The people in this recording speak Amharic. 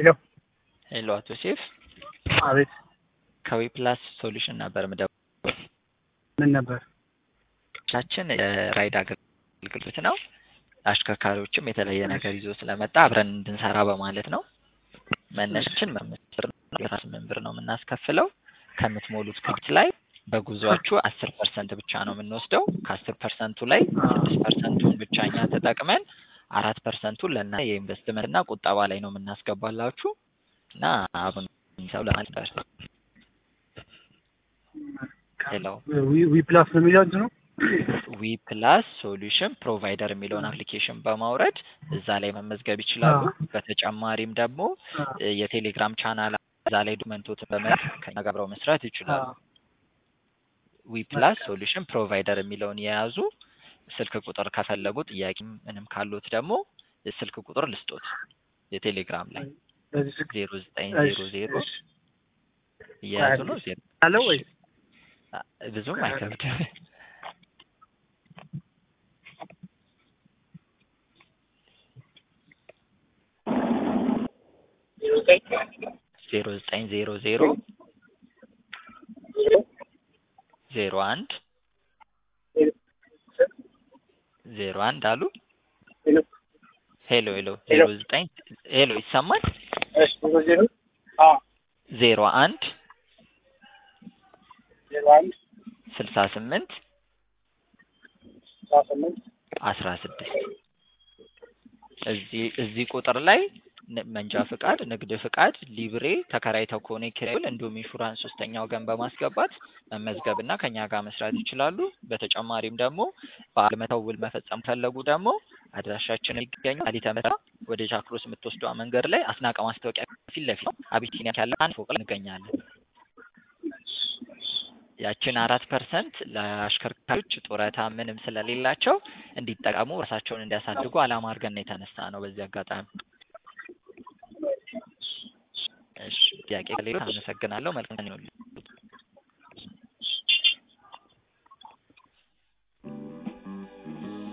ሄሎ ሄሎ አቶ ሴፍ አቤት ከዊ ፕላስ ሶሉሽን ነበር ምደውለው። ምን ነበር? ቻችን የራይድ አገልግሎት ነው። አሽከርካሪዎችም የተለየ ነገር ይዞ ስለመጣ አብረን እንድንሰራ በማለት ነው። መነሻችን መምስር የአስራ ስምንት ብር ነው የምናስከፍለው። ከምትሞሉት ክብት ላይ በጉዟችሁ አስር ፐርሰንት ብቻ ነው የምንወስደው። ከአስር ፐርሰንቱ ላይ ስድስት ፐርሰንቱን ብቻ እኛ ተጠቅመን አራት ፐርሰንቱን ለና የኢንቨስትመንት እና ቁጠባ ላይ ነው የምናስገባላችሁ እና አሁን ሰው ለማለት ሄሎ ዊ- ዊ ፕላስ ነው የሚለው እንትኑ ዊ ፕላስ ሶሉሽን ፕሮቫይደር የሚለውን አፕሊኬሽን በማውረድ እዛ ላይ መመዝገብ ይችላሉ። በተጨማሪም ደግሞ እ የቴሌግራም ቻናል እዛ ላይ ዶክመንቶትን በመላክ ከእኛ ጋር አብረው መስራት ይችላሉ። ዊ ፕላስ ሶሉሽን ፕሮቫይደር የሚለውን የያዙ ስልክ ቁጥር ከፈለጉ ጥያቄ ምንም ካሉት ደግሞ ስልክ ቁጥር ልስጦት የቴሌግራም ላይ በዚህ ስልክ ዜሮ ዘጠኝ ዜሮ ዜሮ እየያዙ ነው ዜሮ አለው ወይ? አ- ብዙም አይከብድም። ዜሮ ዘጠኝ ዜሮ ዜሮ ዜሮ አንድ ዜሮ አንድ አሉ። ሄሎ ሄሎ ዜሮ ዘጠኝ ሄሎ ይሰማል? እሺ ዜሮ ዜሮ አዎ ዜሮ አንድ ዜሮ አንድ ስልሳ ስምንት አስራ ስምንት አስራ ስድስት እዚህ እዚህ ቁጥር ላይ ን- መንጃ ፍቃድ፣ ንግድ ፍቃድ፣ ሊብሬ ተከራይተው ከሆነ የኪራይ ውል እንዲሁም ኢንሹራንስ ሶስተኛ ወገን በማስገባት መመዝገብ እና ከኛ ጋር መስራት ይችላሉ። በተጨማሪም ደግሞ በዓል መተው ውል መፈጸም ፈለጉ ደግሞ አድራሻችን የሚገኙ አሊተ መራ ወደ ጃክሮስ የምትወስደዋ መንገድ ላይ አስናቀ ማስታወቂያ ፊት ለፊት ነው። አቢሲኒያ ያለ አንድ ፎቅ ላይ እንገኛለን። ያችን አራት ፐርሰንት ለአሽከርካሪዎች ጡረታ ምንም ስለሌላቸው እንዲጠቀሙ ራሳቸውን እንዲያሳድጉ አላማ አድርገን ነው የተነሳ ነው። በዚህ አጋጣሚ እሺ፣ ጥያቄ ከሌለ አመሰግናለሁ። መልካም ቀን ይሁንልኝ።